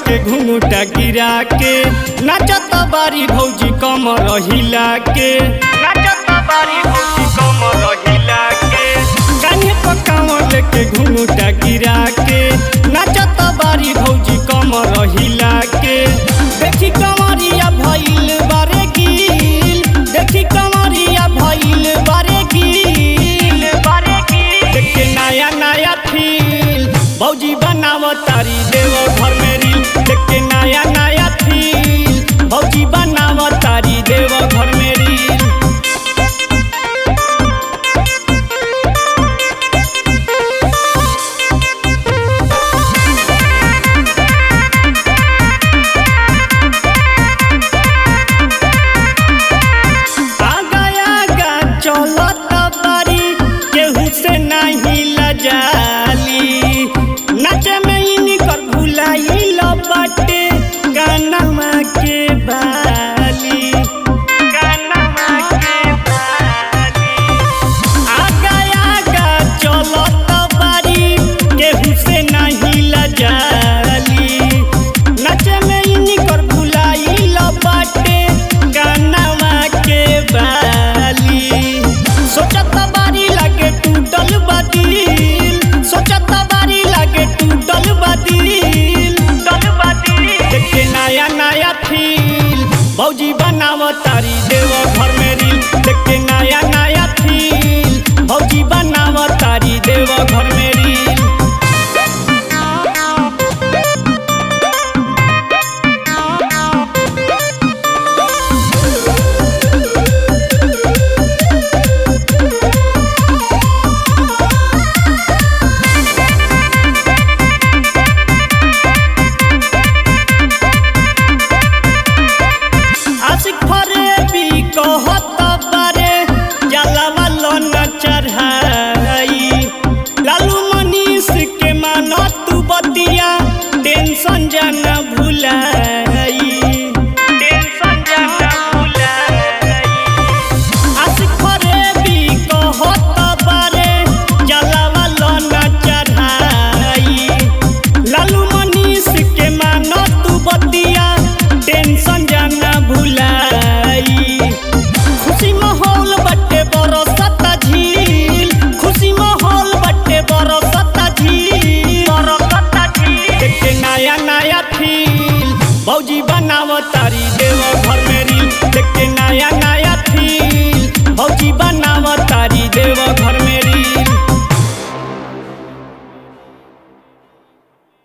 लेके घुंघटा गिरा के नाचत बारी भौजी कमर हिला के नाचत बारी भौजी कमर हिला के कान्हे पकावर लेके घुंघटा गिरा के नाचत बारी भौजी कमर हिला के देखी कमरिया भइल बारे गिल देखी कमरिया भइल बारे गिल बारे गिल देख के नया नया फील भौजी बनाव तारी देव घर में रील देख के नया नया फील भौजी बनाव तारी देव घर में रील आगा आगा चलत बारी केहू से नहीं लजाली नाचे में इनकर भुलाइल बाटे गानमा के बाली गानमा के बाली आगा आगा चलत बारी केहू से नहीं लजाली नाचे में इनकर भुलाइल बाटे गानवा के बाली सोचत बारी लागे टूटल बादिल सोचत बारी लागे टूटल बादिल टूटल बादिल देख के नया नया फील भौजी बनाव तारी देव घर में रील देख के नया नया फील भौजी बनाव तारी देव घर में रील आशिक फरे भी कहत बारे जलावा लोन चढ़ाई लालू मनीष के मानो तू बतिया टेंशन जाना भुलाई टेंशन जाना भुलाई आशिक फरे भी कहत बारे जलावा लोन चढ़ाई लालू मनीष के मानो तू बतिया टेंशन जाना भुलाई खुशी माहौल बटे बरसता झील खुशी माहौल बटे बरसता झील बरसता झील देख के नया नया फील भौजी बनाव तारी देव घर में रील देख के नया नया